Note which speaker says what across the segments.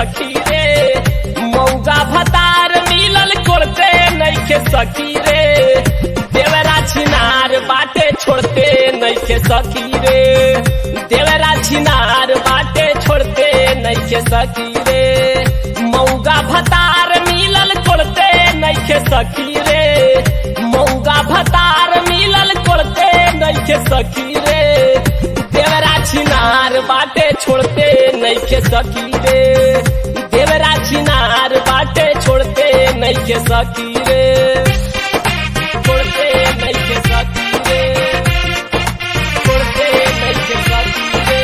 Speaker 1: सखी रे मौगा भतार मिलल कोड़ते नइखे सखी रे देवरा छिनार बाटे छोड़ते नइखे सखी रे देवरा छिनार बाटे छोड़ते नइखे सखी रे मौगा भतार मिलल कोड़ते नइखे सखी रे मौगा भतार मिलल कोड़ते नइखे सखी रे देवरा छिनार बाटे छोड़ते नइखे सखी रे देवरा छिनार बाटे छोड़ते नइखे सखी रे छोड़ते नइखे सखी रे छोड़ते नइखे सखी रे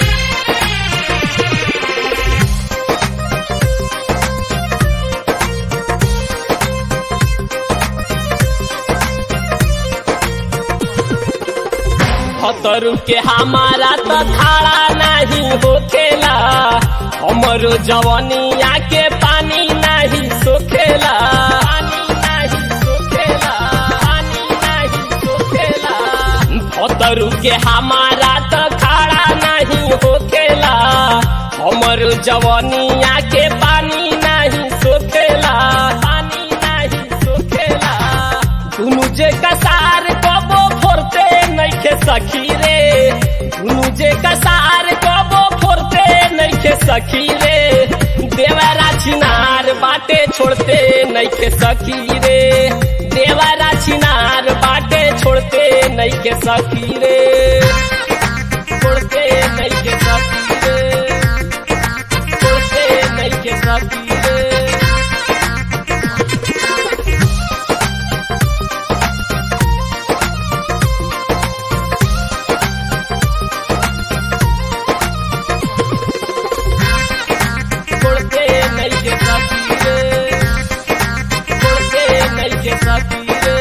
Speaker 1: खतरू के हमारा तो खाड़ा नहीं होखेला हमरो जवनिया के पानी नहीं सोखेला पानी नहीं सोखेला पानी नहीं सोखेला खतरू के हमारा तो खाड़ा नहीं होखेला हमरो जवनिया के पानी नहीं सोखेला पानी नहीं सोखेला दुनु जे कसार कबो फोरते नइखे सखी रे दुनु जे कसार कबो फोरते नइखे सखी रे देवरा छिनार बाटे छोड़ते नइखे सखी रे देवरा छिनार बाटे छोड़ते नइखे सखी रे छोड़ते नइखे सखी रे छोड़ते नइखे सखी रे छोड़ते नइखे सखी रे छोड़ते नइखे सखी रे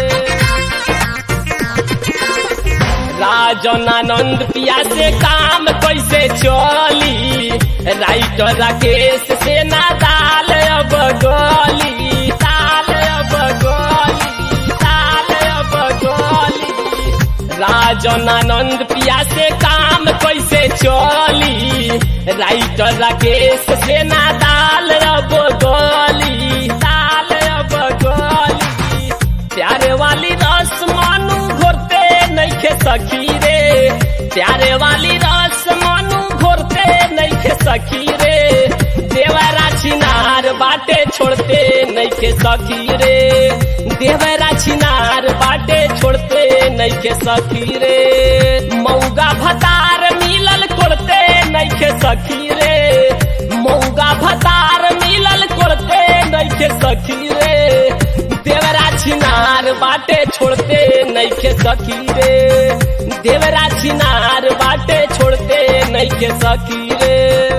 Speaker 1: राजन आनंद पिया से काम कैसे चली राइटर राकेश से ना दाल अब गली दाल अब गली दाल अब गली राजन आनंद पिया से काम कैसे चली राइटर राकेश से ना दाल अब गली दाल अब गली प्यारे वाली रस मानू घोरते नइखे सखी रे प्यारे वाली रस मानू घोरते नइखे सखी रे देवरा छिनार बाटे छोड़ते नइखे सखी रे देवरा छिनार बाटे छोड़ते नइखे सखी रे मौगा भतार मिलल कोड़ते नइखे सखी रे मौगा भतार मिलल कोड़ते नइखे सखी रे देवरा छिनार बाटे छोड़ते नइखे सखी रे देवरा छिनार बाटे छोड़ते नइखे सखी रे